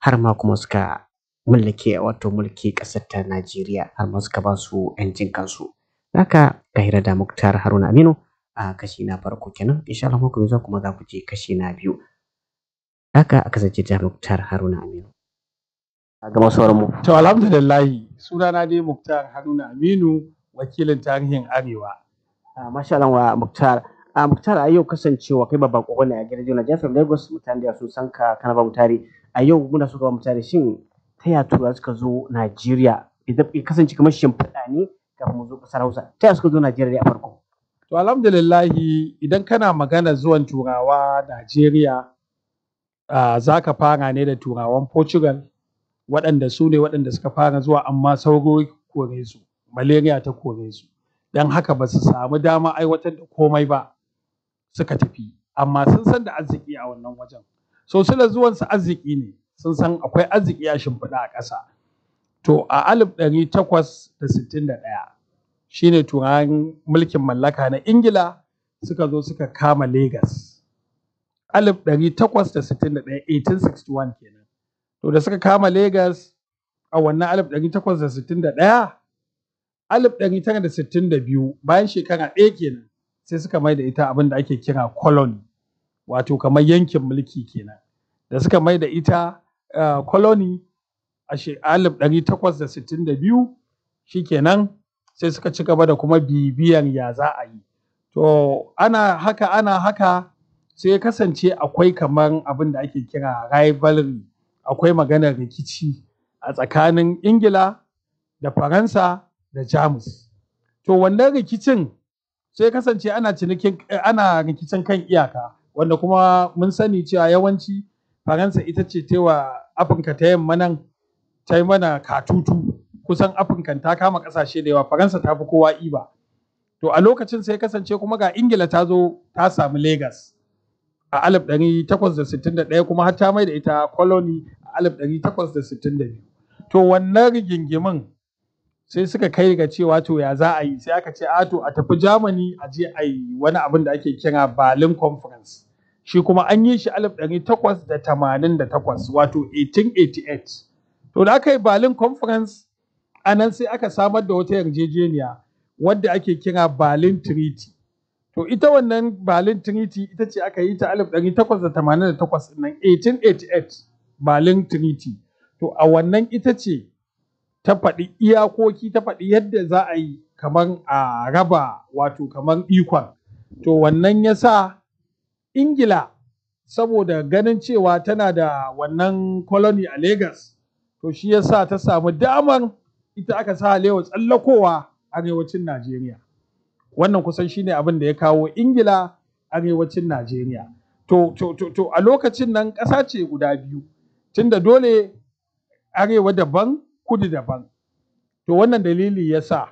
har ma kuma suka mallake wato mulki ƙasar ta Najeriya har ma suka ba su 'yancin kansu. Haka ka hira da Muktar Haruna Aminu a kashi na farko kenan insha Allah mako mai zuwa kuma za ku je kashi na biyu. Haka a kasance da Muktar Haruna Aminu. A ga masu mu. To alhamdulillahi sunana dai Muktar Haruna Aminu wakilin tarihin Arewa. Ah, Masha Allah wa Muktar. A Muktar a yau kasancewa kai babban kokon ne a gidan Jona Jafar Lagos mutane da sun san ka kana ba mutare. A yau muna so ka ba mutare shin ta ya tura suka zo Najeriya idan ya kasance kamar shimfiɗa ne kafin mu zo ƙasar Hausa. Ta ya suka zo Najeriya a farko? To alhamdulillahi idan kana magana zuwan turawa Najeriya ah, za ka fara ne da turawan Portugal waɗanda su ne waɗanda suka fara zuwa amma sauro kore su malaria ta kore su don haka ba su samu dama aiwatar da komai ba suka tafi amma sun san da arziki a wannan wajen so suna zuwan su arziki ne sun san akwai arziki a shimfiɗa a ƙasa to a alif ɗari takwas da sittin da ɗaya shine turawan mulkin mallaka na ingila suka zo suka kama Legas. alif ɗari takwas da sittin da ɗaya 1861 kenan to da suka kama Legas a wannan alif ɗari takwas da sittin da ɗaya alif ɗari tara da sittin da biyu bayan shekara ɗaya kenan sai suka mai da ita abin da ake kira colony wato kamar yankin mulki kenan da suka mai da ita uh, colony a she- alif ɗari takwas da sittin da biyu shikenan sai suka ci gaba da kuma bibiyar ya za a yi to ana haka ana haka sai ya kasance akwai kamar abin da ake kira rivalry akwai maganar rikici a tsakanin ingila da faransa da jamus to wannan rikicin sai kasance ana cinikin eh, ana rikicin kan iyaka wanda kuma mun sani cewa yawanci faransa ita ce tewa afirka ta yamma nan ta yi mana katutu kusan afirka ta kama kasashe da yawa faransa ta fi kowa iba to a lokacin sai kasance kuma ga ingila ta zo ta samu Legas a 1861 kuma har ta mai da ita colony a 1862 to wannan rigingimin sai suka kai ga cewa to ya za a yi sai aka ce a to a tafi Germany a je a yi wani abin da ake kira Berlin Conference shi kuma an yi shi 1888 wato 1888 to da aka yi Berlin Conference a nan sai aka samar da wata yarjejeniya wadda ake kira Berlin Treaty to ita wannan Berlin Treaty ita ce aka yi ta 1888 nan 1888 Berlin Treaty to a wannan ita ce ta faɗi iyakoki ta faɗi yadda za a yi kamar a raba wato kamar ikon to wannan ya sa ingila saboda ganin cewa tana da wannan colony a Legas, to shi ya sa ta samu damar ita aka sa lewa tsallakowa arewacin najeriya wannan kusan shine abin da ya kawo ingila arewacin najeriya to, to, to, to a lokacin nan ƙasa ce guda biyu tunda dole arewa daban kudu daban. To wannan dalili ya sa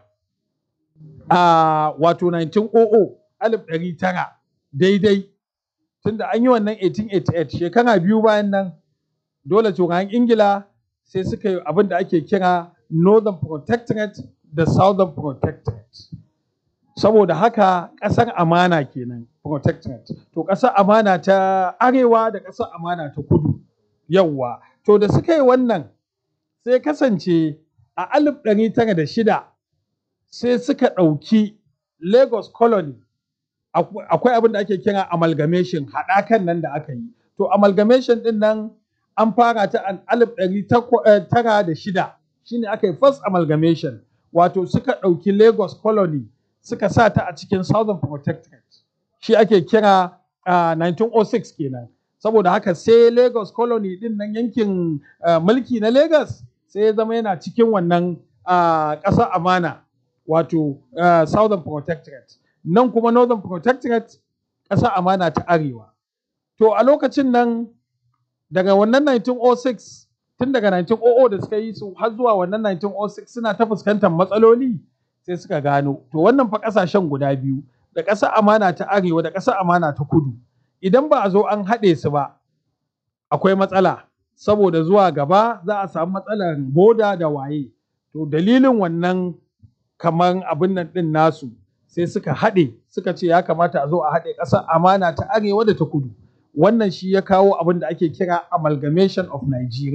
a wato 1900 alif ɗari tara daidai tunda an yi wannan 1888 shekara biyu bayan nan dole turawan Ingila sai suka yi abin da ake kira Northern Protectorate da Southern Protectorate. Saboda haka ƙasar amana kenan Protectorate. To ƙasar amana ta arewa da ƙasar amana ta kudu. Yawwa. To da suka yi wannan sai kasance a alif ɗari tara da shida sai suka ɗauki Lagos Colony akwai abin da ake kira amalgamation haɗakan nan da aka yi. To amalgamation ɗin nan an fara ta an alif ɗari tara da shida shine aka yi first amalgamation wato suka ɗauki Lagos Colony suka sa ta a cikin Southern Protectorate shi ake kira uh, 1906 kenan. saboda haka sai Lagos Colony din nan yankin uh, mulki na Lagos sai ya zama yana cikin wannan uh, ƙasar amana wato uh, Southern Protectorate nan kuma Northern Protectorate ƙasar amana ta arewa to a lokacin nan daga wannan 1906 tun daga 1900 da suka yi su har zuwa wannan 1906 suna ta fuskantar matsaloli sai suka gano to wannan fa ƙasashen guda biyu da ƙasar amana ta arewa da ƙasar amana ta kudu idan ba a zo an haɗe su ba akwai matsala saboda zuwa gaba za a samu matsalar boda da waye to dalilin wannan kamar abin nan ɗin nasu sai suka haɗe suka ce ya kamata a zo a haɗe ƙasar amana ta arewa da ta kudu wannan shi ya kawo abin da ake kira amalgamation of Nigeria